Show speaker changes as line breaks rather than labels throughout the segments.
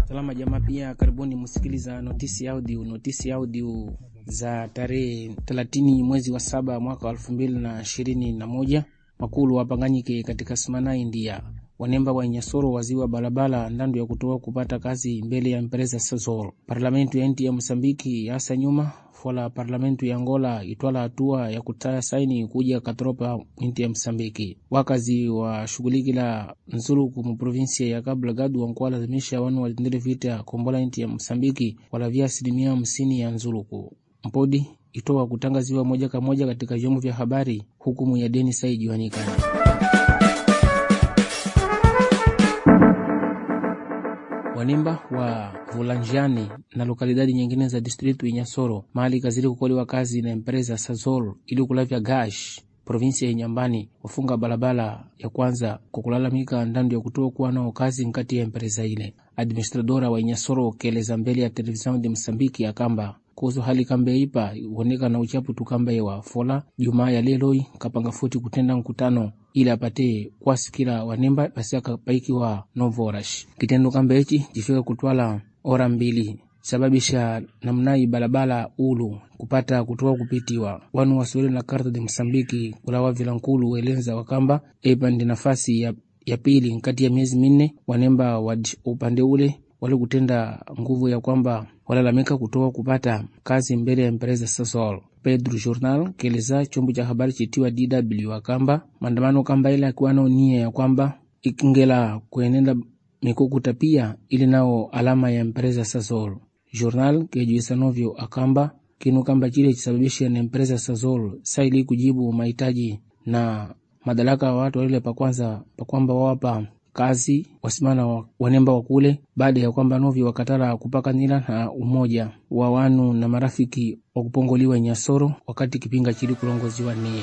Salama jamaa, pia karibuni msikiliza notisi audio, notisi audio za tarehe 30 mwezi wa saba mwaka wa elfu mbili na ishirini na moja. Makulu wapanganyike katika simana India wanemba wa Nyasoro waziwa balabala ndandu ya kutoa kupata kazi mbele ya empresa Sasol. Parlamentu ya nti ya Msambiki yasa nyuma fola parlamentu ya Angola itwala hatua ya kutaya saini kuja katropa nti ya Msambiki. Wakazi wa shughulikila nzuluku mu provinsia ya Cabo Delgado wankuwa lazimisha wanu watendele vita kombola nti ya Msambiki walavia asilimia hamsini ya nzuluku mpodi itoa kutangaziwa moja kwa moja katika vyombo vya habari hukumu ya deni saijiwanikana wanimba wa Vulanjani na lokalidadi nyingine za distritu ya Nyasoro mahali kazili kukoliwa kazi na empresa Sazol ili kulavya gash provinsia ya Nyambani wafunga barabara ya kwanza kwa kulalamika ndandu ya kutoa kuwa nao kazi nkati ya empresa ile. Administradora wa Nyasoro keleza mbele ya televisheni de Msambiki akamba kuhusu hali kamba ipa uoneka na uchapu tukamba yewa fola jumaa ya leloi kapanga futi kutenda mkutano ili apate kwasikila wanemba pasiaka paikiwa novorash kitendo kamba ichi chifika kutwala ora mbili sababisha namnai balabala ulu kupata kutoa kupitiwa wanu waswele na karta de Msambiki kulawa vilankulu welenza wakamba epa ndi nafasi ya, ya pili nkati ya miezi minne wanemba wa upande ule wale kutenda nguvu ya kwamba walalamika kutoa kupata kazi mbele ya empresa Sasol. Pedro Journal keleza chombo cha habari chitiwa DW akamba maandamano kamba ile akiwa nao nia ya kwamba ikingela kuenenda mikukuta pia ili nao alama ya empresa Sasol. Journal kejuisa novyo akamba kinu kamba chile chisababisha na empresa Sasol saili kujibu mahitaji na madaraka wa watu wale pa kwanza pa kwamba wawapa kazi wasimana wanemba wakule baada ya kwamba novi wakatala kupaka nila na umoja wa wanu na marafiki wa kupongoliwa Nyasoro wakati kipinga chili kulongoziwa niye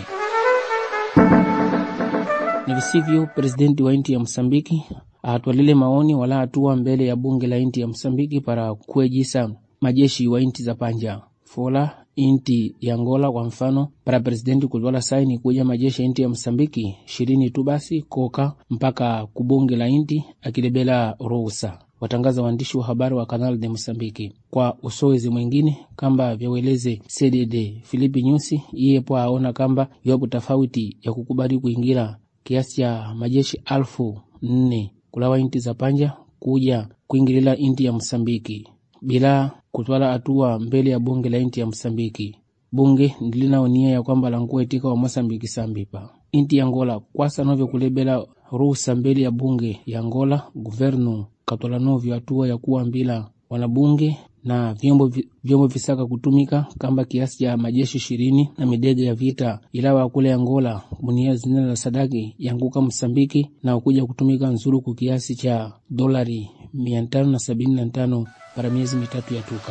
ni visivyo. Presidenti wa inti ya Msambiki atwalile maoni wala hatua mbele ya bunge la inti ya Msambiki para kuejisa majeshi wa inti za panja fola inti ya Angola kwa mfano, para presidenti kutwala saini kuja majeshi ya inti ya Msambiki ishirini tu basi koka mpaka kubunge la inti akilebela ruhusa, watangaza waandishi wa habari wa Canal de Msambiki. Kwa usowezi mwingine kamba vyaweleze CDD Filipi Nyusi iyepo aona kamba iwapo tofauti ya kukubali kuingira kiasi cha majeshi alfu nne kulawa inti za panja kuja kuingilila inti ya Msambiki bila kutwala hatua mbele ya bunge la inti ya Msambiki. Bunge ndilinao nia ya kwamba lankuwa itika wa Mosambiki sambipa inti ya Angola kwasa novyo kulebela ruhusa mbele ya bunge ya Angola. Guvernu katwala novyo hatua ya kuwa mbila wanabunge na vyombo, vyombo visaka kutumika kamba kiasi cha majeshi ishirini na midege ya vita ilawa kule Angola munia zina la sadaki yanguka Msambiki na kuja kutumika nzuru kiasi cha dolari mia tano na sabini na tano para miezi mitatu ya tuka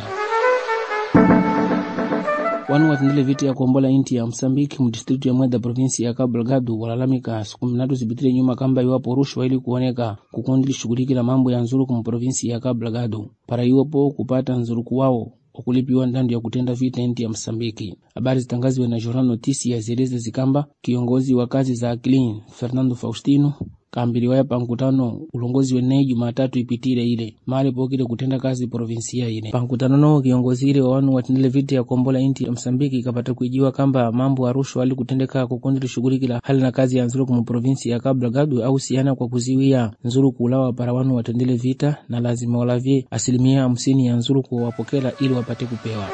wanu watendele vita ya kuombola inti ya Msambiki mdistritu ya Mweda provinsi ya Cabo Delgado walalamika siku mnatu zipitile nyuma kamba iwapo rushwa ili kuoneka kukundi lishughulikila mambo ya nzuruku mu provinsi ya Cabo Delgado para iwapo kupata nzuruku wao wakulipiwa ndandu ya kutenda vita inti ya Msambiki. Habari zitangaziwe na Jornal Notisia zieleze zikamba kiongozi wa kazi za Clean Fernando Faustino kaambiliwaya pa nkutano ulongozi weneyi Jumatatu ipitile ile mali pokile kutenda kazi provinsia ile pa nkutano noo kiongozi ile wa wanu watendele vita ya kombola inti ya Msambiki kapata kuijiwa kamba mambo ya rushwa ali kutendeka kukundi lishughulikila hali na kazi ya nzuruku mu provinsi ya Cabo Delgado au siana kwa kuziwia nzuruku ulawa para wanu watendele vita na lazima walavye asilimia hamsini ya nzuruku wapokela ili wapate kupewa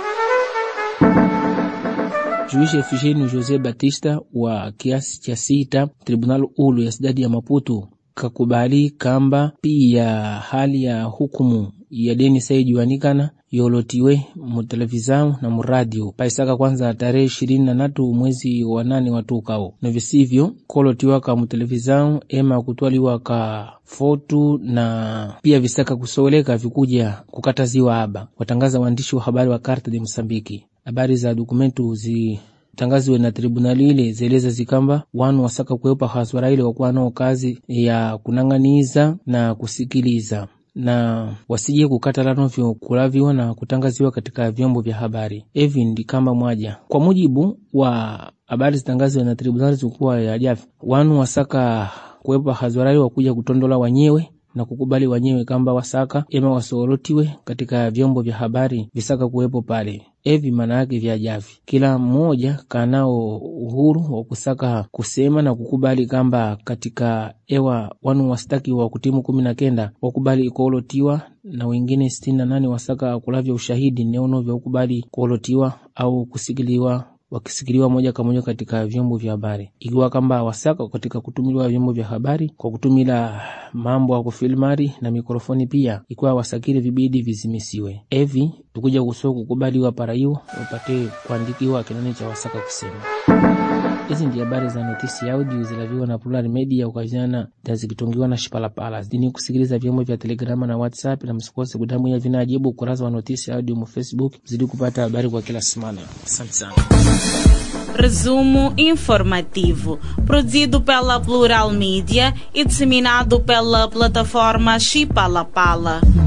Juishi Efigênio José Batista wa kiasi cha sita tribunal ulu ya sidadi ya Maputo kakubali kamba pia hali ya hukumu ya deni saijuanikana yolotiwe mu televizao na muradio paisaka kwanza tarehe ishirini na natu mwezi wa nane watukao na visivyo kolotiwa ka mu televizao ema kutwaliwa ka fotu na pia visaka kusoweleka vikuja kukataziwa aba watangaza waandishi wa habari wa Carta de Msambiki habari za dokumentu zi tangaziwe na tribunali ile zeleza zikamba wanu wasaka kuepa haswara ile wakuwa nao kazi ya kunang'aniza na kusikiliza na wasije kukatala novyo kulaviwa na kutangaziwa katika vyombo vya habari. Evi ndi kamba mwaja kwa mujibu wa habari zitangaziwe na tribunali zikuwa ya jafi wanu wasaka kuepa hadharani wakuja kutondola wanyewe na kukubali wenyewe kamba wasaka ema wasoolotiwe katika vyombo vya habari visaka kuwepo pale evi maana yake vyajavi kila mmoja kanao uhuru wa kusaka kusema na kukubali kamba katika ewa wanu wastaki wa kutimu kumi na kenda wakubali kuolotiwa na wengine sitini na nane wasaka kulavya ushahidi neono vya ukubali kuolotiwa au kusikiliwa wakisikiliwa moja kwa moja katika vyombo vya habari, ikiwa kamba wasaka katika kutumiliwa vyombo vya habari kwa kutumila mambo ya kufilmari na mikrofoni pia, ikiwa wasakile vibidi vizimisiwe. Evi tukuja kusua kukubaliwa para hiyo upate kuandikiwa kinani cha wasaka kusema. Hizi ndi habari za notisi ya audio zilaviwa na Plural Media ukaziana na zikitungiwa na Shipalapala. Zidini kusikiliza vyombo vya Telegrama na WhatsApp, na msikose kudamu ya vinajibu ukurasa wa notisi ya audio mu Facebook, zidi kupata habari kwa kila semana. Asante sana.
Resumo informativo, produzido pela Plural Mídia e disseminado pela plataforma Chipalapala.